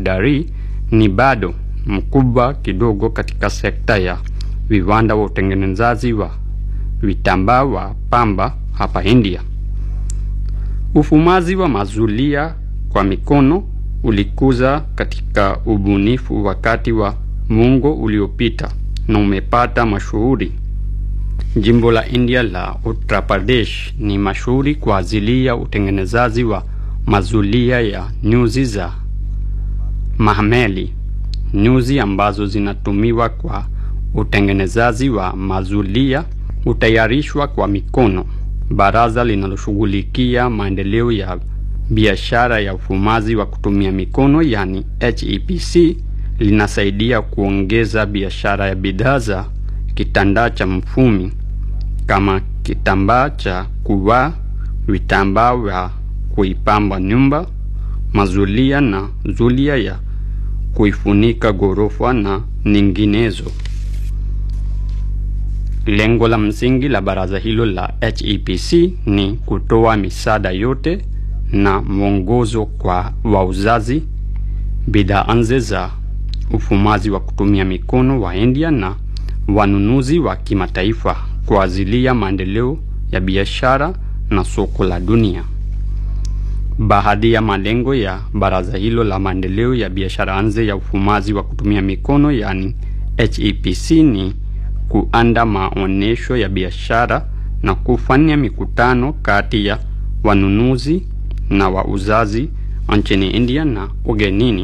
bandari ni bado mkubwa kidogo katika sekta ya viwanda wa utengenezaji wa vitambaa wa pamba hapa India. Ufumaji wa mazulia kwa mikono ulikuza katika ubunifu wakati wa muongo uliopita na umepata mashuhuri. Jimbo la India la Uttar Pradesh ni mashuhuri kwa ajili ya utengenezaji wa mazulia ya nyuzi za mahmeli, nyuzi ambazo zinatumiwa kwa utengenezaji wa mazulia hutayarishwa kwa mikono. Baraza linaloshughulikia maendeleo ya biashara ya ufumaji wa kutumia mikono yani HEPC linasaidia kuongeza biashara ya bidhaa za kitambaa cha mfumi kama kitambaa cha kuvaa, vitambaa vya kuipamba nyumba, mazulia na zulia ya kuifunika ghorofa na nyinginezo. Lengo la msingi la baraza hilo la HEPC ni kutoa misaada yote na mwongozo kwa wauzaji bidhaa nje za ufumaji wa kutumia mikono wa India na wanunuzi wa kimataifa kwa ajili ya maendeleo ya biashara na soko la dunia. Baadhi ya malengo ya baraza hilo la maendeleo ya biashara nje ya ufumaji wa kutumia mikono yani HEPC ni kuanda maonyesho ya biashara na kufanya mikutano kati ya wanunuzi na wauzaji nchini India na ugenini,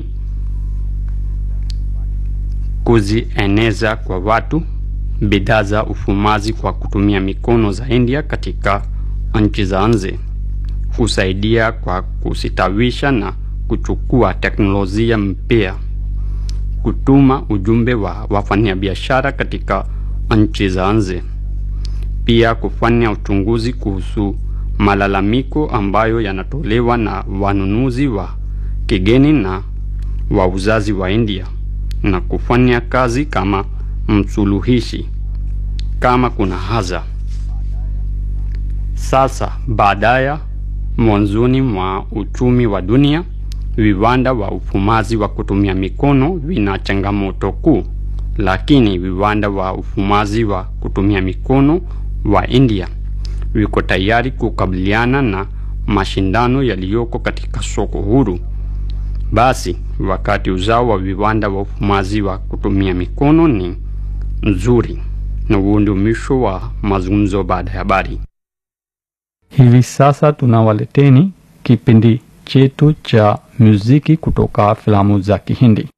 kuzieneza kwa watu bidhaa za ufumaji kwa kutumia mikono za India katika nchi za nje, kusaidia kwa kusitawisha na kuchukua teknolojia mpya, kutuma ujumbe wa wafanyabiashara katika nchi za nje, pia kufanya uchunguzi kuhusu malalamiko ambayo yanatolewa na wanunuzi wa kigeni na wauzaji wa India na kufanya kazi kama msuluhishi kama kuna haja. Sasa baadaye, mwanzoni mwa uchumi wa dunia, viwanda wa ufumaji wa kutumia mikono vina changamoto kuu, lakini viwanda wa ufumaji wa kutumia mikono wa India viko tayari kukabiliana na mashindano yaliyoko katika soko huru. Basi wakati uzao wa viwanda wa ufumaji wa kutumia mikono ni nzuri. Na huo ndio mwisho wa mazungumzo baada ya habari. Hivi sasa tunawaleteni kipindi chetu cha muziki kutoka filamu za Kihindi.